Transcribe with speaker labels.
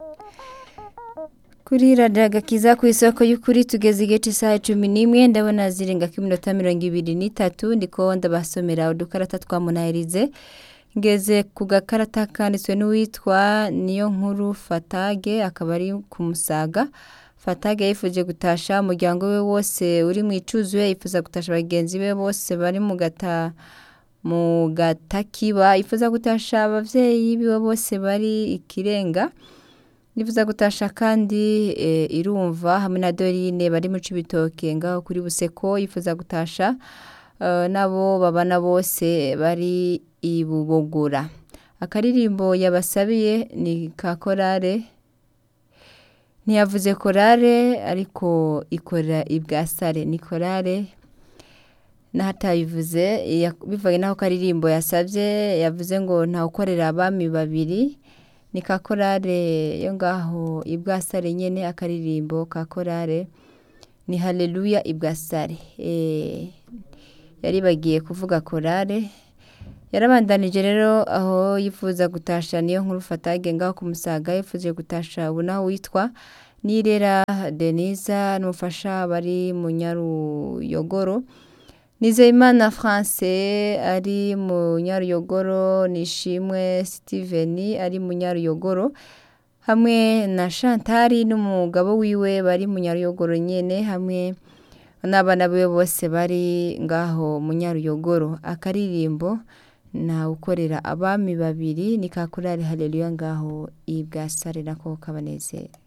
Speaker 1: kuri radiyo agakiza ku isoko y'ukuri tugeze igihe cy'isaha cumi n'imwe ndabona zirenga ko iminota mirongo ibiri n'itatu ndiko ndabasomera udukarata twa munahirize ngeze ku gakarata kanditswe n'uwitwa niyo nkuru fatage akaba ari ku musaga fatage yifuje gutasha umuryango we wose uri mu icuzuye yifuza gutasha bagenzi be bose bari mu gata mu gatakiba yifuza gutasha abavyeyi biwe bose bari ikirenga nifuza gutasha kandi e, irumva hamwe na dorine bari mu cibitoke ngaho kuri buseko yifuza gutasha uh, nabo babana bose bari ibubogora akaririmbo yabasabiye ni ka korare ntiyavuze korare ariko ikorera ibwasare ni korare n'ahatayivuze bivanye n'aho karirimbo yasabye yavuze ngo ntawukorera abami babiri ni ka korare yo ngaho ibwasare nyene akaririmbo ka korare ni haleluya ibwasare yari bagiye kuvuga korare yarabandanije rero aho yifuza gutasha niyo nkuru fatage ngaho ku musaga yifuje gutasha ubu naho witwa nirera denisa n'umufasha bari mu nyaruyogoro nizeyimana france ari mu nyaruyogoro nishimwe steven ari mu nyaruyogoro hamwe na shantari n'umugabo wiwe bari mu nyaruyogoro nyene hamwe n'abana biwe bose bari ngaho mu nyaruyogoro akaririmbo na ukorera abami babiri ni kakurari haleluya ngaho ibwasare nako kabanezera